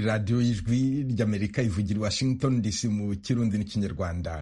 radiyo y'ijwi ry'amerika ivugira i washington dc mu kirundi n'ikinyarwanda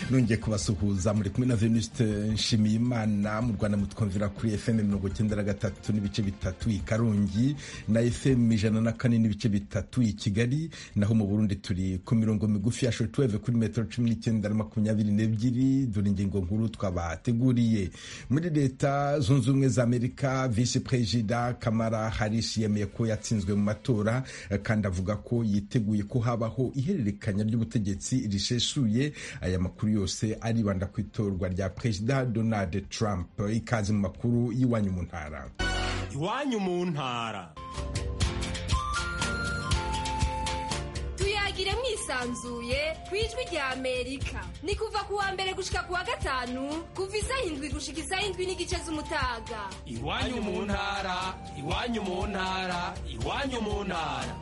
nongeye kubasuhuza muri kumwe na venuste nshimiyimana mu rwanda mutwumvira kuri fm mirongo icyenda na gatatu n'ibice bitatu i karongi na fm ijana na kane n'ibice bitatu i kigali naho mu burundi turi ku mirongo migufi ya shortwave kuri metero cumi n'icyenda na makumyabiri n'ebyiri dore ingingo nkuru twabateguriye muri leta zunze ubumwe za amerika visi perezida kamara harisi yemeye ko yatsinzwe mu matora kandi avuga ko yiteguye ko habaho ihererekanya ry'ubutegetsi risesuye aya makuru yose aribanda ku itorwa rya perezida donald trump ikaze mu makuru y'iwanyu mu ntara iwanyu mu ntara tuyagire mwisanzuye ku ijwi rya amerika ni kuva ku wa mbere gushika ku wa gatanu kuva isaha indwi gushika isaha indwi n'igice z'umutaga iwanyu mu ntara iwanyu mu ntara iwanyu mu ntara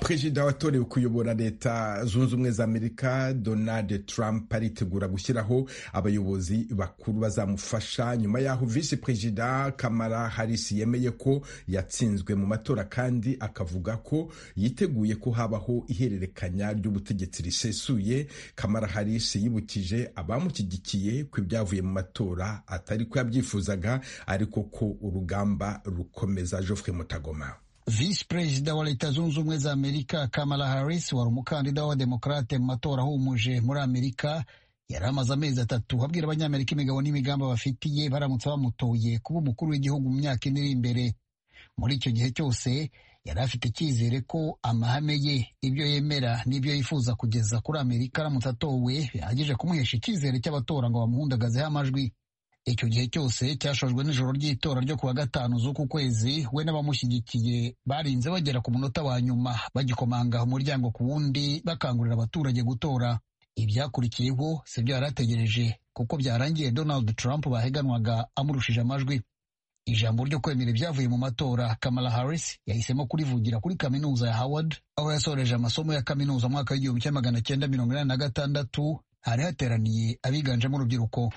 perezida watorewe kuyobora leta zunze ubumwe za amerika donald trump aritegura gushyiraho abayobozi bakuru bazamufasha nyuma y'aho visi perezida kamara harisi yemeye ko yatsinzwe mu matora kandi akavuga ko yiteguye ko habaho ihererekanya ry'ubutegetsi risesuye kamara harisi yibukije abamushyigikiye ku ibyavuye mu matora atari ko yabyifuzaga ariko ko urugamba rukomeza joffre mutagoma visi perezida wa leta zunze ubumwe za amerika kamala harris wari umukandida w'abademokarate mu matora ahumuje muri amerika yari amaze amezi atatu abwira abanyamerika imigabo n'imigambi bafitiye baramutse bamutoye kuba umukuru w'igihugu mu myaka ine iri imbere muri icyo gihe cyose yari afite icyizere ko amahame ye ibyo yemera n'ibyo yifuza kugeza kuri amerika aramutse atowe bihagije kumuhesha icyizere cy'abatora ngo bamuhundagazeho amajwi icyo gihe cyose cyashojwe n'ijoro ry'itora ryo kuwa gatanu z'uku kwezi we n'abamushyigikiye barinze bagera ku munota wa nyuma bagikomanga umuryango ku wundi bakangurira abaturage gutora ibyakurikiyeho si byo yari ategereje kuko byarangiye donald trump baheganwaga amurushije amajwi ijambo ryo kwemera ibyavuye mu matora kamala harris yahisemo kurivugira kuri kaminuza ya howard aho yasoreje amasomo ya kaminuza mu mwaka w'igihumbi kimwe magana cyenda mirongo inani na gatandatu hari hateraniye abiganjemo urubyiruko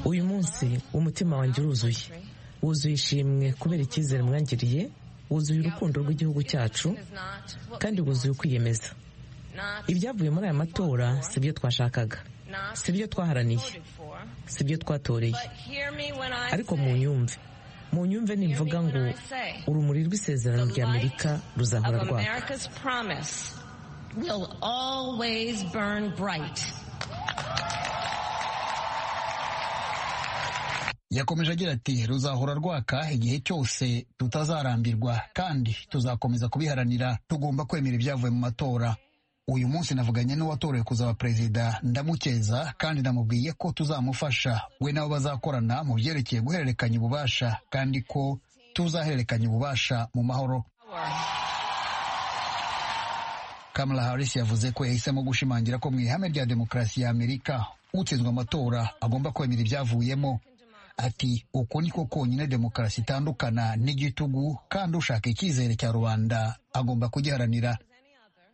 uyu munsi umutima wanjye uruzuye wuzuye ishimwe kubera icyizere mwangiriye wuzuye urukundo rw'igihugu cyacu kandi wuzuye ukwiyemeza ibyavuye muri aya matora si byo twashakaga si byo twaharaniye si byo twatoreye ariko mu nyumve mu nyumve nimvuga ngo urumuri rw'isezerano rya amerika ruzahora rwaka yakomeje agira ati ruzahora rwaka igihe cyose tutazarambirwa kandi tuzakomeza kubiharanira tugomba kwemera ibyavuye mu matora uyu munsi navuganye n'uwatorewe kuzaba perezida ndamukeza kandi namubwiye ko tuzamufasha we nabo bazakorana mu byerekeye guhererekanya ububasha kandi ko tuzahererekanya ububasha mu mahoro kamala harris yavuze ko yahisemo gushimangira ko mu ihame rya demokarasi ya amerika utsinzwe amatora agomba kwemera ibyavuyemo ati uku niko konyine demokarasi itandukana n'igitugu kandi ushaka icyizere cya rubanda agomba kugiharanira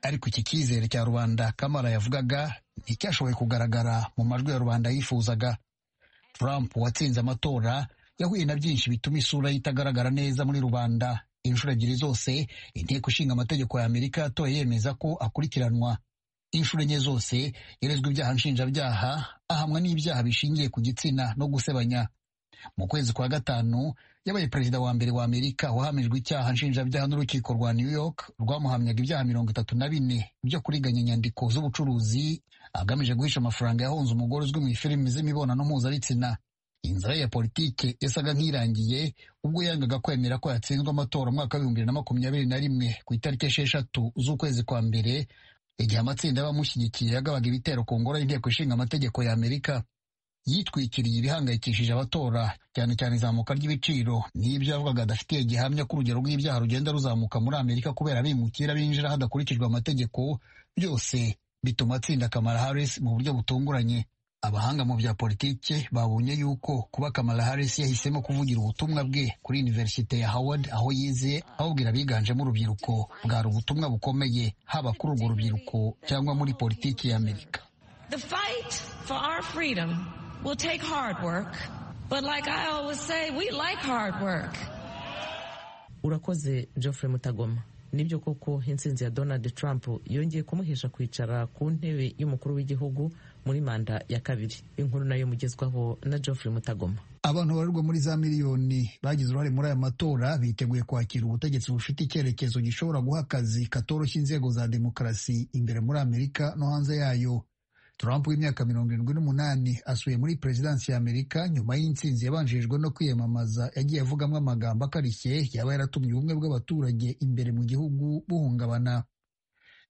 ariko iki cyizere cya rubanda kamara yavugaga nticyashoboye kugaragara mu majwi ya rubanda yifuzaga trump watsinze amatora yahuye na byinshi bituma isura ye itagaragara neza muri rubanda inshuro ebyiri zose inteko ishinga amategeko ya amerika yatoye yemeza ko akurikiranwa inshuro enye zose yarezwe ibyaha nshinjabyaha ahamwa n'ibyaha bishingiye ku gitsina no gusebanya mu kwezi kwa gatanu yabaye perezida wa mbere wa amerika wahamijwe icyaha nshinjabyaha n'urukiko rwa new york rwamuhamyaga ibyaha mirongo itatu na bine byo kuriganya inyandiko z'ubucuruzi agamije guhisha amafaranga yahunze umugore uzwi mu ifilimi z'imibonano mpuzabitsina inzira ya politike yasaga nk'irangiye ubwo yangaga kwemera ko yatsinzwe amatora umwaka w'ibihumbi bibiri na makumyabiri na rimwe ku itariki esheshatu z'ukwezi kwa mbere igihe amatsinda y'abamushyigikiye yagabaga ibitero ku ngoro y'inteko ishinga amategeko ya amerika yitwikiriye ibihangayikishije abatora cyane cyane izamuka ry'ibiciro n'ibyo yavugaga adafitiye gihamya ko urugero rw'ibyaha rugenda ruzamuka muri amerika kubera abimukira binjira hadakurikijwe amategeko byose bituma atsinda kamara harris mu buryo butunguranye abahanga mu bya politiki babonye yuko kuba Kamala Harris yahisemo kuvugira ubutumwa bwe kuri Universite ya Howard aho yize ahubwira abiganjemo urubyiruko bwari ubutumwa bukomeye haba kuri urwo rubyiruko cyangwa muri politiki ya Amerika The fight for our freedom will take hard work but like I always say we like hard work urakoze Geoffrey Mutagoma nibyo koko intsinzi ya Donald Trump yongeye kumuhesha kwicara ku ntebe y'umukuru w'igihugu muri manda ya kabiri inkuru nayo mugezwaho na Geoffrey Mutagoma abantu barurwa muri za miliyoni bagize uruhare muri aya matora biteguye kwakira ubutegetsi bufite icyerekezo gishobora guha akazi katoroshye inzego za demokarasi imbere muri amerika no hanze yayo Trump w'imyaka mirongo irindwi n'umunani asuye muri perezidansi ya Amerika nyuma y'intsinzi yabanjirijwe no kwiyamamaza yagiye avugamo amagambo akarishye yaba yaratumye ubumwe bw'abaturage imbere mu gihugu buhungabana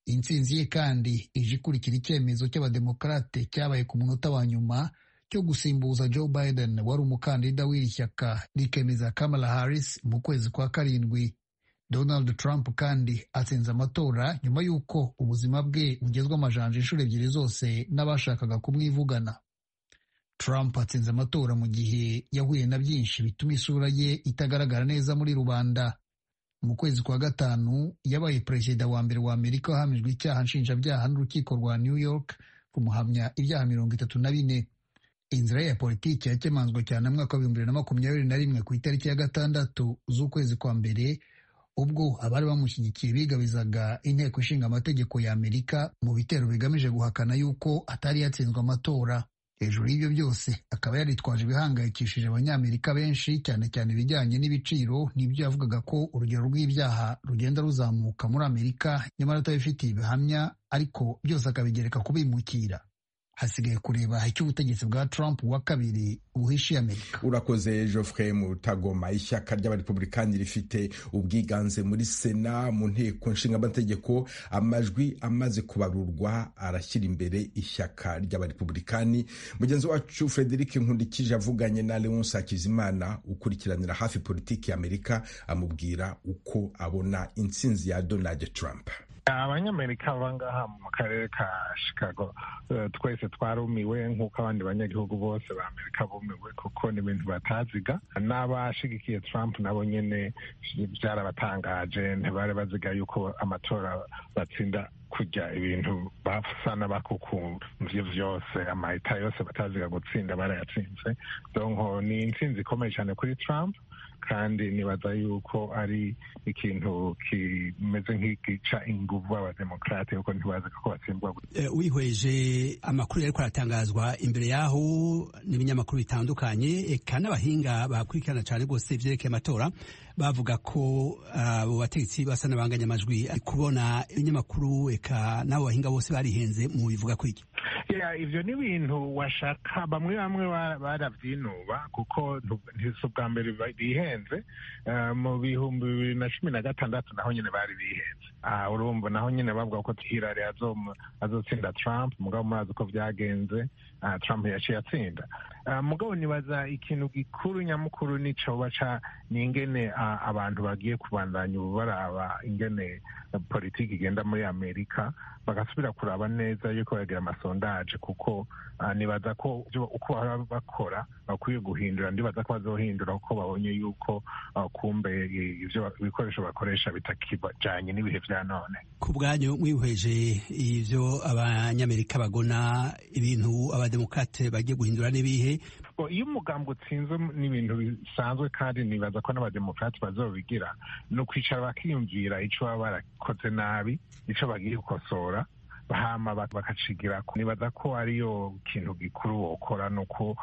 intsinzi ye kandi ije ikurikira icyemezo cy'abademokarate cyabaye ku munota wa nyuma cyo gusimbuza Joe Biden wari umukandida w'iri shyaka rikemeza Kamala Harris mu kwezi kwa karindwi Donald Trump kandi atsinze amatora nyuma y'uko ubuzima bwe bugezwe amajanja inshuro ebyiri zose n'abashakaga kumwivugana Trump atsinze amatora mu gihe yahuye na byinshi bituma isura ye itagaragara neza muri rubanda mu kwezi kwa gatanu yabaye perezida wa mbere wa Amerika wahamijwe icyaha nshinjabyaha n'urukiko rwa New York kumuhamya ibyaha mirongo itatu na bine inzira ya politiki yakemanzwe cyane mu mwaka wa bibiri na makumyabiri na rimwe ku itariki ya gatandatu z'ukwezi kwa mbere ubwo abari bamushyigikiye bigabizaga inteko ishinga amategeko ya Amerika mu bitero bigamije guhakana yuko atari yatsinzwe amatora hejuru y'ibyo byose akaba yaritwaje ibihangayikishije abanyamerika benshi cyane cyane ibijyanye n'ibiciro n'ibyo yavugaga ko urugero rw'ibyaha rugenda ruzamuka muri Amerika nyamara atabifitiye ibihamya ariko byose akabigereka kubimukira hasigaye kureba icyo ubutegetsi bwa Trump wa kabiri buhishiye Amerika. Urakoze Geoffrey Mutagoma. Ishyaka ry'abarepublikani rifite ubwiganze muri Sena mu nteko nshingamategeko, amajwi amaze kubarurwa arashyira imbere ishyaka ry'abarepublikani. Mugenzi wacu Frederic Nkundikije avuganye na Leonce Hakizimana ukurikiranira hafi politiki ya Amerika, amubwira uko abona intsinzi ya Donald Trump. abanyamerika abangaha mu karere ka chicago twese twarumiwe nk'uko abandi banyagihugu bose ba amerika bumiwe kuko ni ibintu bataziga n'abashigikiye trump nabo nyine byarabatangaje ntibari baziga yuko amatora batsinda kujya ibintu basa n'abakukumvye vyose amahita yose bataziga gutsinda barayatsinze donko ni intsinzi ikomeye cyane kuri trump kandi nibaza yuko ari ikintu kimeze nk'igica inguvu abademokrate kuko ntibazi ko batsindwa wihweje amakuru yariko aratangazwa imbere yaho n'ibinyamakuru bitandukanye eka n'abahinga bakurikirana cyane rwose ivyerekeye amatora bavuga ko abo bategetsi basa n'abanganya amajwi kubona ibinyamakuru eka n'abo bahinga bose barihenze mu bivuga kuri iki ivyo ni ibintu washaka bamwe bamwe baravyinuba kuko si ubwa mbere bihenze mu bihumbi bibiri na cumi na gatandatu naho nyine bari bihenze urumva naho nyine bavuga ko Hillary azotsinda Trump mugabo murazi uko byagenze Trump yaciye atsinda mugabo nibaza ikintu gikuru nyamukuru nico baca ni ingene abantu bagiye kubandanya ubu baraba ingene politiki igenda muri amerika bagasubira kuraba neza yuko bagira amasondaje kuko nibaza ko uko baba bakora bakwiye guhindura ndibaza ko bazohindura kuko babonye yuko kumbe ivyo ibikoresho bakoresha bitakijanye n'ibihe vya none ku bwanyu mwihweje ivyo abanyamerika bagona ibintu abademokrate bagiye guhindura n'ibihe iyo umugambi utsinze ni ibintu bisanzwe kandi nibaza ko n'abademokrati bazobigira ni ukwicara bakiyumvira icyo baba barakoze nabi icyo bagiye gukosora hama bakacigira nibaza ko ariyo kintu gikuru wokora nuko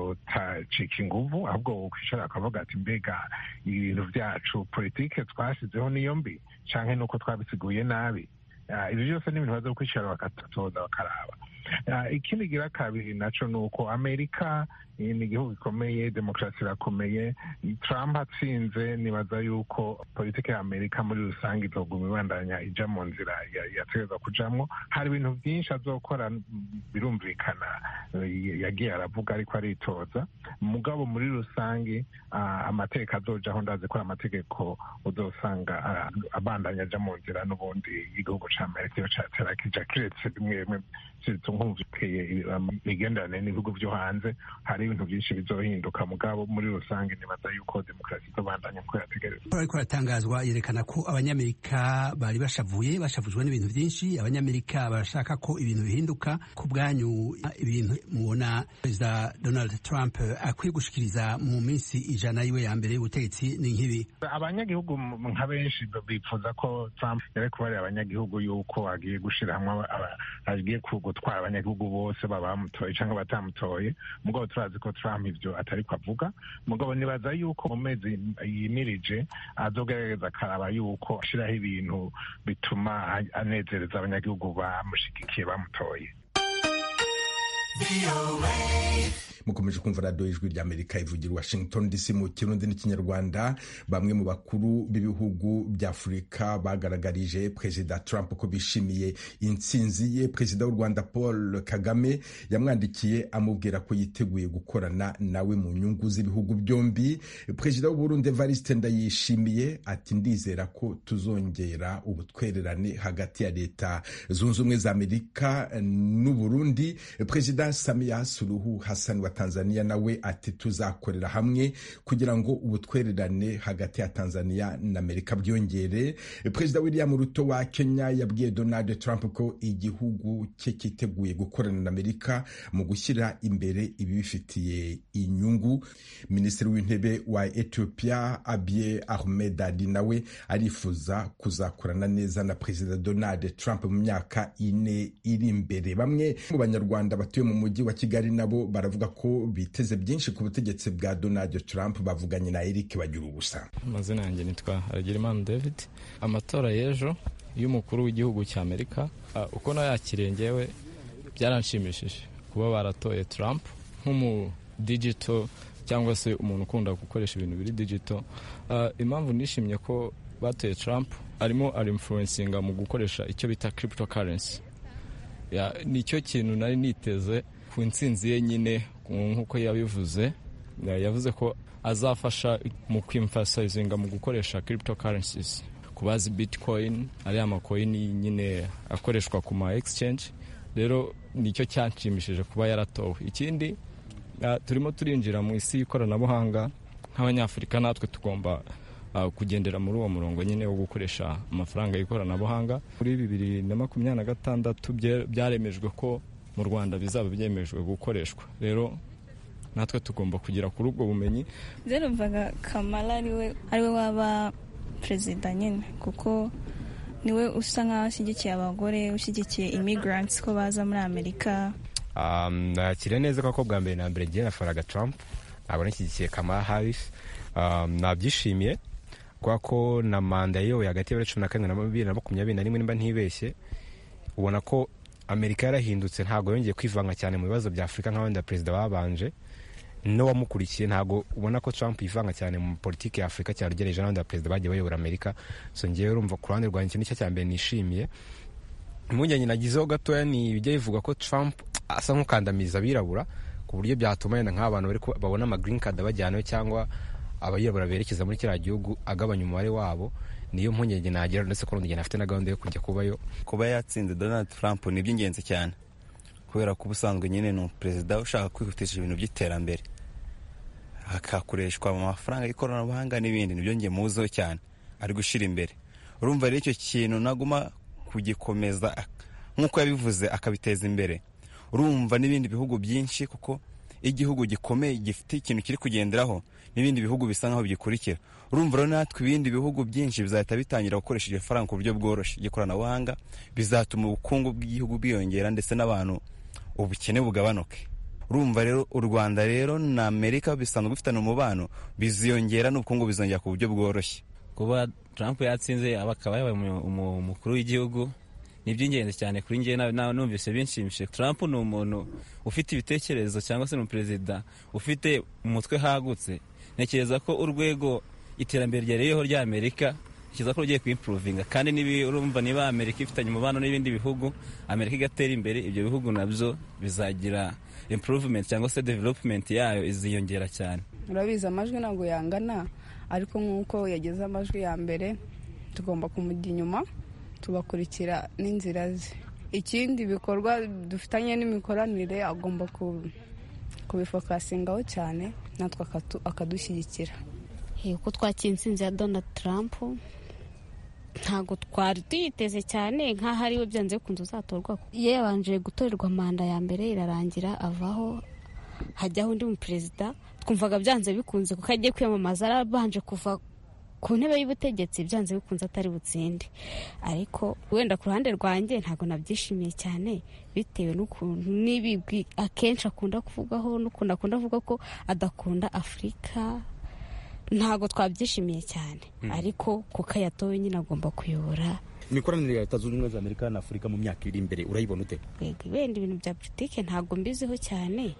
batotacika inguvu ahubwo wokwicara akavuga ati mbega ibintu byacu politike twashyizeho niyo mbi cyangwa nuko twabisiguye nabi ibyo byose ni ibintu baza kwicara bakatoza bakaraba ikindi gira kabiri nacyo ni uko amerika ni igihugu gikomeye demokarasi irakomeye trump atsinze nibaza yuko politiki ya amerika muri rusange izoguma ibandanya ijya mu nzira yategereza kujamo hari ibintu byinshi azokora birumvikana yagiye aravuga ariko aritoza mugabo muri rusange amateka azojaho ndazi ko amategeko uzosanga abandanya ajya mu nzira n'ubundi igihugu cya amerika iyo cyatera kijya kiretse bimwe bimwe nk'ubu bumvikanye imigenderanire n'ibihugu byo hanze hari ibintu byinshi bizohinduka mugabo muri rusange nibaza yuko demokarasi izobandanya ko yategereza raporo ariko aratangazwa yerekana ko abanyamerika bari bashavuye bashavujwe n'ibintu byinshi abanyamerika barashaka ko ibintu bihinduka ku bwanyu ibintu mubona perezida donald trump akwiye gushikiriza mu minsi ijana yiwe ya mbere y'ubutegetsi ni nk'ibi abanyagihugu m- nka benshi bifuza ko trump yari kubarira abanyagihugu yuko agiye gushira hamwe aba- aba- agiye ku- gutwara abanyagihugu bose babamutoye cyangwa batamutoye mugabo turazi ko trump ibyo atari ko avuga mugabo nibaza yuko mu mezi yimirije azogerageza akaraba yuko ashiraho ibintu bituma a- anezereza abanyagihugu bamushyigikiye bamutoye mukomeje kumva radiyo y'ijwi ry'amerika ivugira i washington dc mu kirundi n'ikinyarwanda bamwe mu bakuru b'ibihugu by'afurika bagaragarije perezida trump ko bishimiye intsinzi ye perezida w'u rwanda paul kagame yamwandikiye amubwira ko yiteguye gukorana nawe mu nyungu z'ibihugu byombi perezida w'uburundi evariste ndayishimiye ati ndizera ko tuzongera ubutwererane hagati ya leta zunze ubumwe za amerika n'uburundi perezida samiya suruhu hasani wa tanzania nawe ati tuzakorera hamwe kugira ngo ubutwererane hagati ya tanzania na amerika bwiyongere perezida william ruto wa kenya yabwiye donald trump ko igihugu cye cyiteguye gukorana na amerika mu gushyira imbere ibibifitiye inyungu minisitiri w'intebe wa ethiopia abiy ahmed ali nawe arifuza kuzakorana neza na perezida donald trump mu myaka ine iri imbere bamwe mu banyarwanda batuye mu mujyi wa kigali nabo baravuga ko biteze byinshi ku butegetsi bwa donald trump bavuganye na eric bagira ubusa amazina yanjye nitwa Harerimana David amatora y'ejo y'umukuru w'igihugu cya Amerika ah, uko nayakiriye ngewe byaranshimishije kuba baratoye Trump nk'umu digital cyangwa se umuntu ukunda gukoresha ibintu biri digital Ah, impamvu nishimye ko batoye Trump arimo arinfluencinga mu gukoresha icyo bita cryptocurrency Ya, nicyo kintu nari niteze ku ntsinzi ye nyine ku- nk'uko yabivuze Ya, yavuze ko azafasha mu kwimfasazinga mu gukoresha cryptocurrencies kubazi bitcoin ariya makoini nyine akoreshwa ku ma exchange rero nicyo cyanshimishije kuba yaratowe ikindi ya, turimo turinjira mu isi y'ikoranabuhanga nk'abanyafurika natwe tugomba uh, kugendera muri uwo murongo nyine wo gukoresha amafaranga y'ikoranabuhanga muri bibiri na makumyabiri na gatandatu bye- byaremejwe ko mu rwanda bizaba byemejwe gukoreshwa rero natwe tugomba kugera kuri ubwo bumenyi byarumvaga kamara ariwe ariwe waba perezida nyine kuko niwe usa nk'aho ashyigikiye abagore ushyigikiye imigirantsi ko baza muri amerika Um, nakiriye neza kuko bwa mbere na mbere ngiye nafaraga Trump ntabwo nashyigikiye Kamala Harris um, nabyishimiye kubera ko na manda yiyoboye hagati y'ibiro cumi na kane na bibiri na makumyabiri na rimwe nimba ntibeshye ubona ko Amerika yarahindutse ntabwo yongeye kwivanga cyane mu bibazo bya Afurika nk'abandi perezida babanje n'uwamukurikiye ntabwo ubona ko Trump yivanga cyane mu politiki ya Afurika cyane ugereranije n'abandi perezida bagiye bayobora Amerika so ngewe urumva ku ruhande rwanjye nicyo cya mbere nishimiye impungenge nagizeho gatoya ni ibijya bivuga ko Trump asa nk'ukandamiza abirabura ku buryo byatuma yenda nk'abantu bari ku- babona ama green card abajyanayo cyangwa abirabura berekeza muri kiriya gihugu agabanya umubare wabo niyo mpungenge nagira ndetse ko n'undi afite na gahunda yo kujya kubayo kuba yatsinze donald trump ni iby'ingenzi cyane kubera ko ubusanzwe nyine ni perezida ushaka kwihutisha ibintu by'iterambere hakakoreshwa mu mafaranga y'ikoranabuhanga n'ibindi nibyo njye muziho cyane ari gushyira imbere urumva rero icyo kintu naguma kugikomeza ak- nk'uko yabivuze akabiteza imbere urumva n'ibindi bihugu byinshi kuko iyo igihugu gikomeye gifite ikintu kiri kugenderaho n'ibindi bihugu bisa nkaho bigikurikira urumva rero natwe ibindi bihugu byinshi bizahita bitangira gukoresha iryo faranga ku buryo bworoshye ry'ikoranabuhanga bizatuma ubukungu bw'igihugu bwiyongera ndetse n'abantu ubukene bugabanuke urumva rero u rwanda rero na amerika bisanzwe bifitanye umubano biziyongera n'ubukungu bizongera ku buryo bworoshye kuba Trump yatsinze aba akaba yabaye umu- umu- umukuru w'igihugu ni iby'ingenzi cyane kuri njye na- na- numvise binshimishije Trump ni umuntu ufite ibitekerezo cyangwa se ni umuperezida ufite umutwe hagutse ntekereza ko urwego iterambere ryareyeho rya Amerika ntekereza ko rugiye kwimpuruvinga kandi nibi urumva niba Amerika ifitanye umubano n'ibindi bihugu Amerika igatera imbere ibyo bihugu nabyo bizagira improvement cyangwa se development yayo iziyongera cyane murabizi amajwi ntabwo yangana ariko nk'uko yageze amajwi ya mbere tugomba kumujya inyuma tugakurikira n'inzira ze ikindi ibikorwa dufitanye n'imikoranire agomba ku- kubifokasingaho cyane natwe akatu- akadushyigikira uko twakira intsinzi ya donald trump ntabwo twari tuyiteze cyane nk'aho ariwe byanze bikunze uzatorwa yabanje gutorerwa manda ya mbere irarangira avaho hajyaho undi muperezida twumvaga byanze bikunze kuko agiye kwiyamamaza arabanje kuva ku ntebe y'ubutegetsi byanze bikunze atari butsinde ariko wenda ku ruhande rwanjye ntabwo nabyishimiye cyane bitewe n'ukuntu n'ibigwi akenshi akunda kuvugaho n'ukuntu akunda avuga ko adakunda afurika ntabwo twabyishimiye cyane Mm. ariko kuko yatowe nyine agomba kuyobora imikoranire ya leta zunze ubumwe za amerika na afurika mu myaka iri imbere urayibona ute yego wenda ibintu bya politike ntabwo mbiziho cyane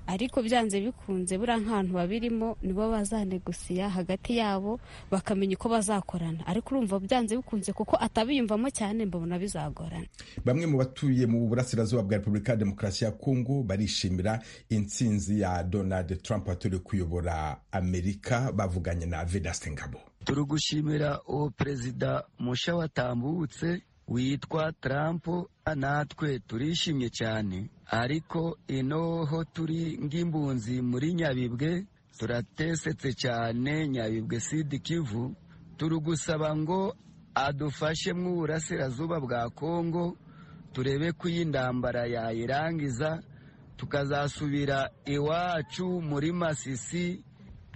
ariko byanze bikunze buriya nk'abantu babirimo nibo bazanegusiya hagati yabo bakamenya uko bazakorana ariko urumva byanze bikunze kuko atabiyumvamo cyane mbabona bizagorana bamwe mu batuye mu burasirazuba bwa repubulika ya demokarasi ya kongo barishimira intsinzi ya donald trump watoriwe kuyobora amerika bavuganye na vedaste ngabo turi gushimira uwo perezida musha watambutse witwa Trump natwe turishimye cyane ariko inoho turi ng'imbunzi muri nyabibwe turatesetse cyane nyabibwe sidi kivu turi gusaba ngo adufashe mu burasirazuba bwa kongo turebe ko iyi ndambara yayirangiza tukazasubira iwacu muri masisi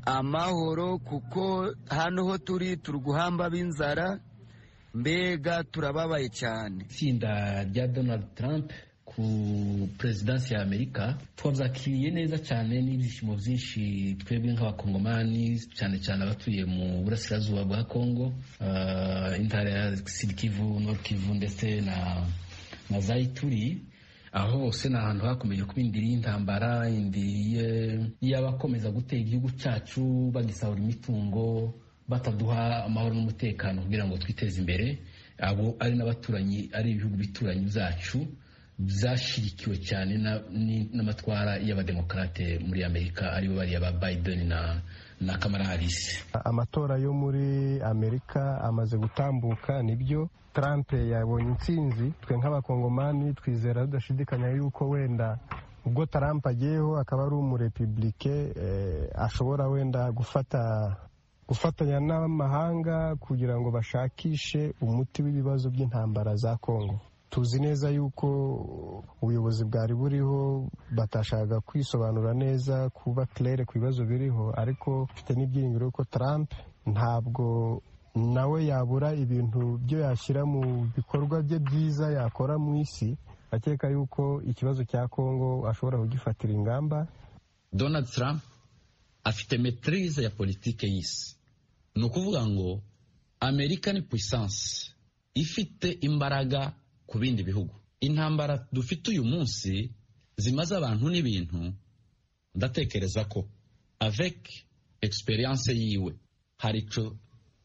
amahoro kuko hano ho turi turi guhamba b'inzara mbega turababaye cyane itsinda rya donald trump ku perezidansi ya amerika twabyakiriye neza cyane n'ibyishimo byinshi twebwe nk'abakongomani cyane cyane abatuye mu burasirazuba bwa kongo ah, intara ya sud kivu nord kivu ndetse na na zayituri aho hose ni ahantu hakomeje kuba indiri y'intambara indiri y'abakomeza gutera igihugu cyacu bagisahura imitungo bataduha amahoro n'umutekano kugira ngo twiteze imbere abo ari n'abaturanyi ari ibihugu bituranyi byacu byashyigikiwe cyane na- ni- n'amatwara y'abademokarate muri amerika aribo bariya ba biden na na kamala harris amatora yo muri amerika amaze gutambuka nibyo trump yabonye intsinzi twe nk'abakongomani twizera tudashidikanya yuko wenda ubwo trump agiyeho akaba ari umurepublike eh, ashobora wenda gufata gufatanya n'amahanga kugira ngo bashakishe umuti w'ibibazo by'intambara za kongo tuzi neza yuko ubuyobozi bwari buriho batashakaga kwisobanura neza kuba claire ku bibazo biriho ariko mfite n'ibyiringiro yuko trump ntabwo nawe yabura ibintu byo yashyira mu bikorwa bye byiza yakora mu isi akeka yuko ikibazo cya kongo ashobora kugifatira ingamba donald trump afite metrize ya politike y'isi ni ukuvuga ngo amerika ni puissance ifite imbaraga ku bindi bihugu intambara dufite uyu munsi zimaze abantu n'ibintu ndatekereza ko avec experience yiwe hari ico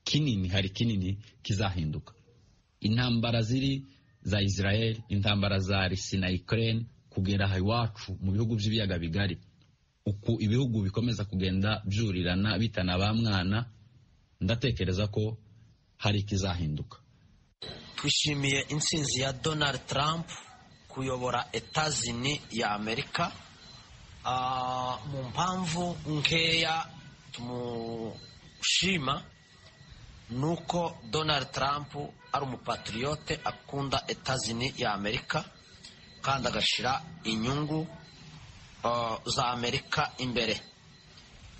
kinini hari kinini kizahinduka intambara ziri za israel intambara za risi na ukraine kugera aha iwacu mu bihugu by'ibiyaga bigari uku ibihugu bikomeza kugenda byurirana bitana ba mwana ndatekereza ko hari ikizahinduka twishimiye intsinzi ya donald trump kuyobora etazini ya amerika Ah, mu mpamvu nkeya tumushima ni uko donald trump ari umupatriyote akunda etazini ya amerika kandi agashyira inyungu ah, za amerika imbere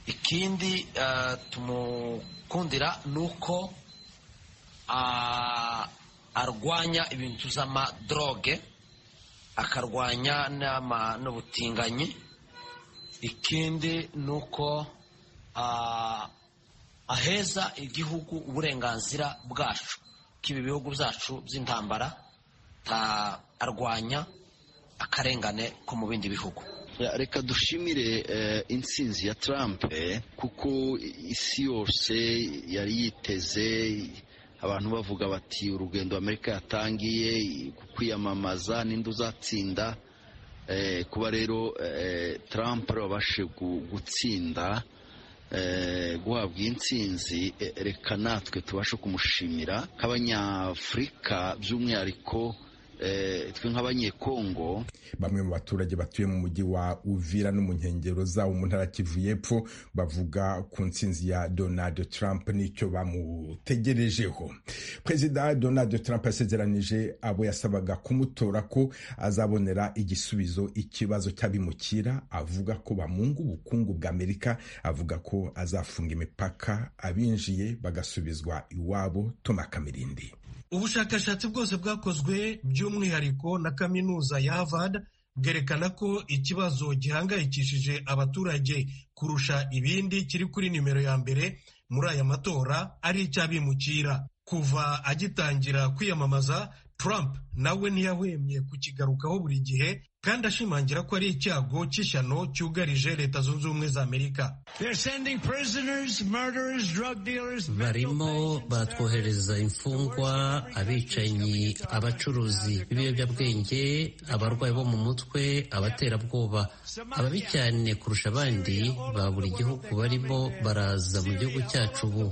ikindi ah, tumukundira ni uko ah, arwanya ibintu by'amadroge akarwanya n'ama- n'ubutinganyi ikindi ni uko ah, aheza igihugu uburenganzira bwacu k'ibi bihugu byacu by'intambara ta- arwanya akarengane ko mu bindi bihugu Ya, reka dushimire eh, intsinzi ya Trump eh, kuko isi yose yari yiteze abantu bavuga bati urugendo Amerika yatangiye ku kwiyamamaza ninde uzatsinda eh, kuba rero eh, Trump wabashe gu- gutsinda eh, guhabwa iyi ntsinzi eh, reka natwe tubashe kumushimira nk'abanyafurika by'umwihariko twe nk'abanyekongo bamwe mu baturage batuye mu mujyi wa uvira no mu nkengero zawo mu ntara kivu y'epfo bavuga ku nsinzi ya donald trump n'icyo bamutegerejeho perezida donald trump yasezeranije abo yasabaga kumutora ko azabonera igisubizo ikibazo cy'abimukira avuga ko bamunga ubukungu bwa amerika avuga ko azafunga imipaka abinjiye bagasubizwa iwabo toma kamirindi ubushakashatsi bwose bwakozwe by'umwihariko na kaminuza ya Harvard bwerekana ko ikibazo gihangayikishije abaturage kurusha ibindi kiri kuri nimero ya mbere muri aya matora ari icy'abimukira kuva agitangira kwiyamamaza Trump nawe ntiyahwemye kukigarukaho buri gihe kandi ashimangira ko ari icyago cy'ishyano cyugarije leta zunze ubumwe za amerika barimo batwohereza imfungwa abicanyi abacuruzi b'ibiyobyabwenge abarwayi bo mu mutwe abaterabwoba ababi cyane kurusha abandi ba buri gihugu barimo baraza mu gihugu cyacu ubu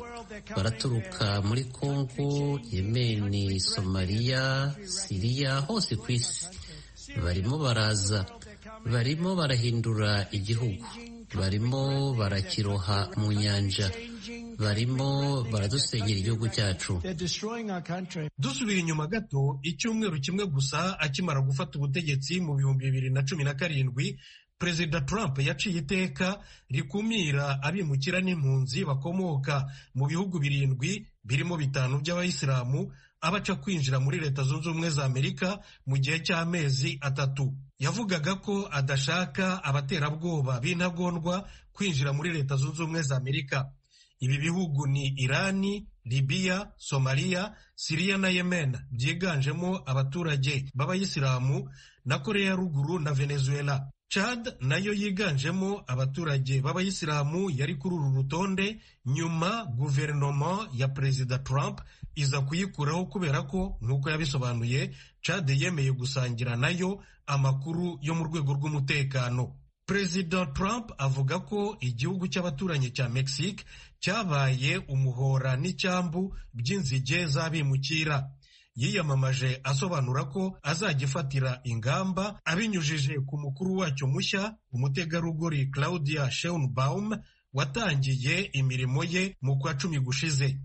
baraturuka muri kongo yemeni somaliya siriya hose ku isi barimo baraza barimo barahindura igihugu barimo barakiroha mu nyanja barimo baradusenyera igihugu cyacu dusubiye inyuma gato icyumweru kimwe gusa akimara gufata ubutegetsi mu bihumbi bibiri na cumi na karindwi perezida trump yaciye iteka rikumira abimukira n'impunzi bakomoka mu bihugu birindwi birimo bitanu by'abayisilamu abaca kwinjira muri leta zunze ubumwe za amerika mu gihe cy'amezi atatu yavugaga ko adashaka abaterabwoba b'intagondwa kwinjira muri leta zunze ubumwe za amerika ibi bihugu ni irani libiya somaliya siriya na yemen byiganjemo abaturage b'abayisilamu na koreya ya ruguru na venezuela Chad nayo yiganjemo abaturage b'abayisilamu yari kuri uru rutonde nyuma guverinoma ya perezida Trump iza kuyikuraho kubera ko nk'uko yabisobanuye Chad yemeye gusangira nayo amakuru yo mu rwego rw'umutekano perezida Trump avuga ko igihugu cy'abaturanyi cya Mexique cyabaye umuhora n'icyambu by'inzige z'abimukira yiyamamaje asobanura ko azagifatira ingamba abinyujije ku mukuru wacyo mushya umutegarugori claudia sheinbaum watangiye imirimo ye mu kwa cumi gushize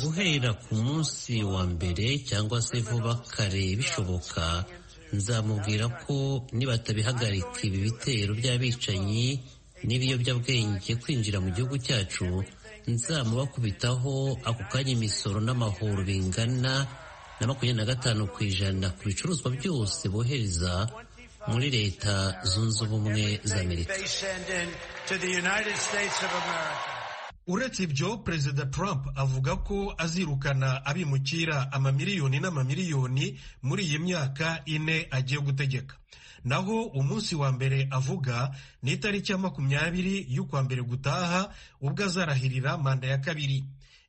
guhera ku munsi wa mbere cyangwa se vuba kare bishoboka nzamubwira ko nibatabihagarika ibi bitero by'abicanyi n'ibiyobyabwenge kwinjira mu gihugu cyacu nzamubakubitaho ako kanya imisoro n'amahoro bingana na makumyabiri na gatanu ku ijana ku bicuruzwa byose bohereza muri leta zunze ubumwe za amerika uretse ibyo perezida trump avuga ko azirukana abimukira amamiliyoni n'amamiliyoni muri iyi myaka ine agiye gutegeka naho umunsi wa mbere avuga ni itariki ya makumyabiri y'ukwa mbere gutaha ubwo azarahirira manda ya kabiri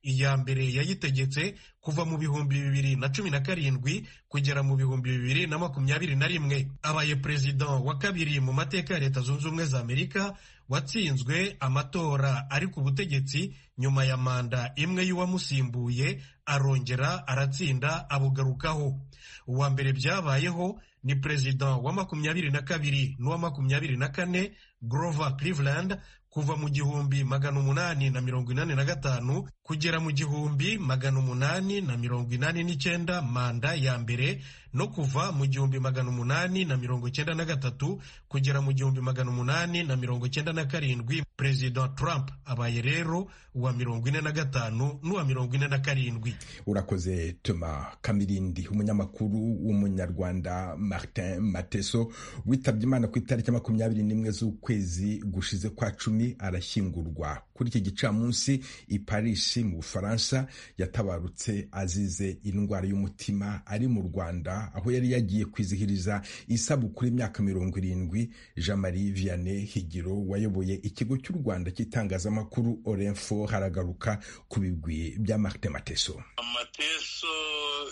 iya mbere yayitegetse kuva mu bihumbi bibiri na cumi na karindwi kugera mu bihumbi bibiri na makumyabiri na rimwe abaye perezida wa kabiri mu mateka ya leta zunze ubumwe za amerika watsinzwe amatora ari ku butegetsi nyuma ya manda imwe y'uwamusimbuye arongera aratsinda abugarukaho uwa mbere byabayeho ni perezida wa makumyabiri na kabiri n'uwa makumyabiri na kane Grover Cleveland kuva mu gihumbi magana umunani na mirongo inani na gatanu kugera mu gihumbi magana umunani na mirongo inani n'icyenda manda ya mbere no kuva mu gihumbi magana umunani na mirongo icyenda na gatatu kugera mu gihumbi magana umunani na mirongo icyenda na karindwi perezida Trump abaye rero uwa mirongo ine na gatanu n'uwa mirongo ine na karindwi urakoze tuma kamirindi umunyamakuru w'umunyarwanda Martin Mateso witabye imana ku itariki makumyabiri n'imwe z'ukwezi gushize kwa cumi arashyingurwa kuri iki gicamunsi i Paris mu Bufaransa yatabarutse azize indwara y'umutima ari mu Rwanda aho yari yagiye kwizihiriza isabukuru y'imyaka mirongo irindwi Jean Marie Vianney Higiro wayoboye ikigo cy'u Rwanda cy'itangazamakuru Orinfo haragaruka ku bigwi bya Martin Mateso Mateso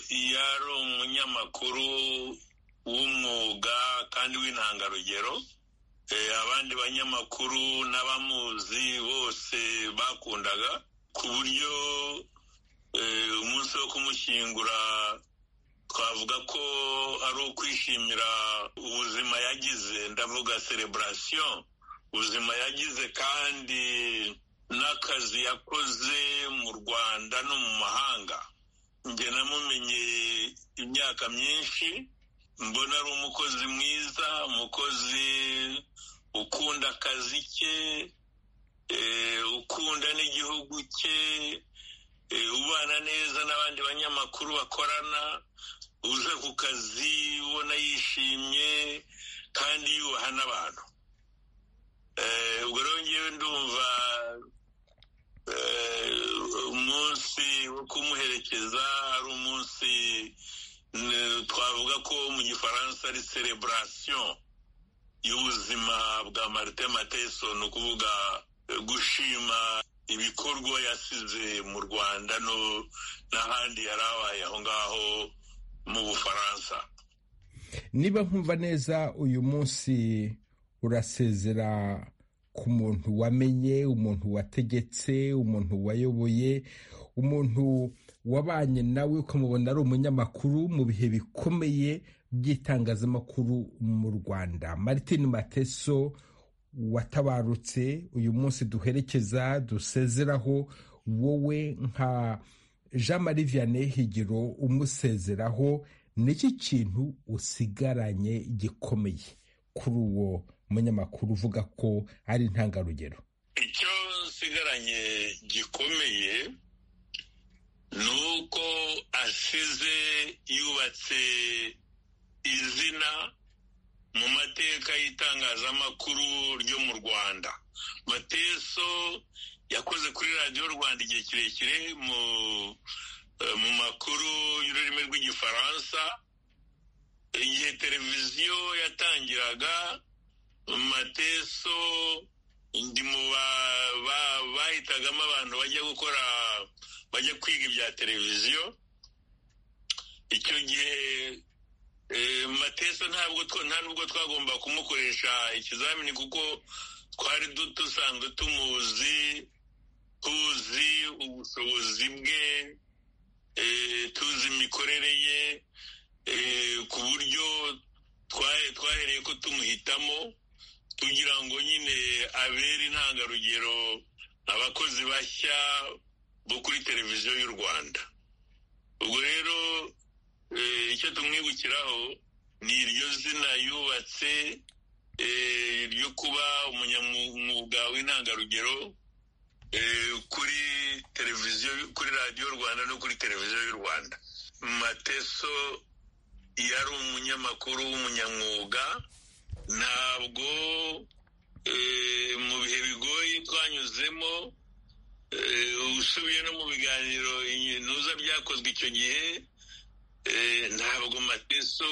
yari umunyamakuru w'umwuga kandi w'intangarugero abandi banyamakuru n'abamuzi bose bakundaga ku buryo umunsi wo kumushyingura twavuga ko ari ukwishimira ubuzima yagize ndavuga sereburasiyo ubuzima yagize kandi n'akazi yakoze mu rwanda no mu mahanga njye namumenye imyaka myinshi mbona ari umukozi mwiza umukozi ukunda akazi ke ukunda n'igihugu cye ubana neza n'abandi banyamakuru bakorana uza ku kazi ubona yishimye kandi yubaha n'abantu ubwo rero ngewe ndumva umunsi wo kumuherekeza ari umunsi twavuga ko mu gifaransa ari sereburasiyo y'ubuzima bwa marite mateso ni ukuvuga gushima ibikorwa yasize mu rwanda n'ahandi yari abaye aho ngaho mu bufaransa niba nkumva neza uyu munsi urasezera ku muntu wamenye umuntu wategetse umuntu wayoboye umuntu wabanye nawe ukamubona ari umunyamakuru mu bihe bikomeye by'itangazamakuru mu rwanda martin mateso watabarutse uyu munsi duherekeza dusezeraho wowe nka jean marie vianney higiro umusezeraho n'iki kintu usigaranye gikomeye kuri uwo munyamakuru uvuga ko ari intangarugero icyo nsigaranye gikomeye ni uko asize yubatse izina mu mateka y'itangazamakuru ryo mu rwanda mateso yakoze kuri radiyo rwanda igihe kirekire mu makuru y'ururimi rw'igifaransa igihe televiziyo yatangiraga mateso ndi mu bahitagamo abantu bajya gukora bajya kwiga ibya televiziyo icyo gihe mateso ntabwo nta nubwo twagomba kumukoresha ikizamini kuko twari dusanzwe tumuzi tuzi ubushobozi bwe tuzi imikorere ye ku buryo twahereye ko tumuhitamo kugira ngo nyine abere intangarugero abakozi bashya bo kuri televiziyo y'u rwanda ubwo rero icyo tumwibukiraho ni iryo zina yubatse ryo kuba umunyamwuga w'intangarugero kuri televiziyo kuri radiyo rwanda no kuri televiziyo y'u rwanda mateso yari umunyamakuru w'umunyamwuga ntabwo mu bihe bigoye twanyuzemo usubiye no mu biganiro ntuza byakozwe icyo gihe ntabwo mateso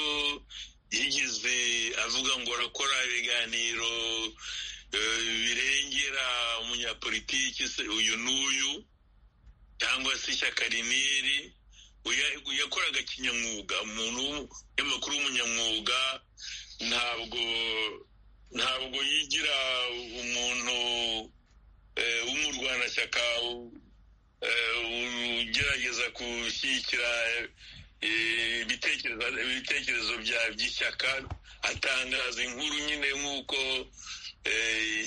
yigeze avuga ngo arakora ibiganiro birengera umunyapolitiki uyu n'uyu cyangwa se ishyaka riniri yakoraga kinyamwuga umuntu w'umunyamakuru w'umunyamwuga ntabwo ntabwo yigira umuntu w'umurwanashyaka ugerageza gushyigikira ibitekerezo by'ishyaka atangaza inkuru nyine nk'uko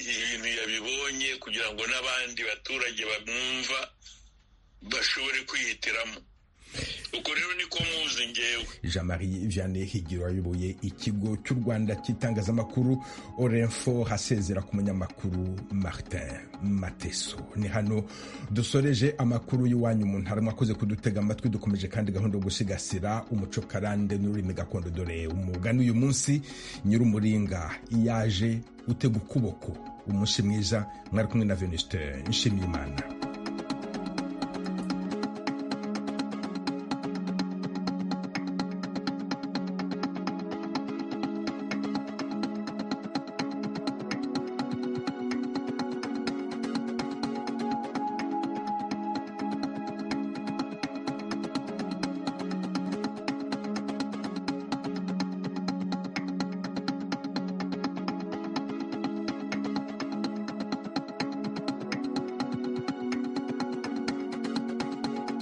ibintu yabibonye kugira ngo n'abandi baturage bamwumva bashobore kwihitiramo ubwo rero niko muzi ngewe jean marie vianney higiro wayoboye ikigo cy'u rwanda cy'itangazamakuru oremfo hasezera ku munyamakuru martin mateso ni hano dusoreje amakuru y'iwanyu mu ntara mwakoze kudutega amatwi dukomeje kandi gahunda yo gusigasira umuco karande n'ururimi gakondo dore umugani uyu munsi nyir'umuringa yaje utega ukuboko umunsi mwiza mwari kumwe na venuste nshimiyimana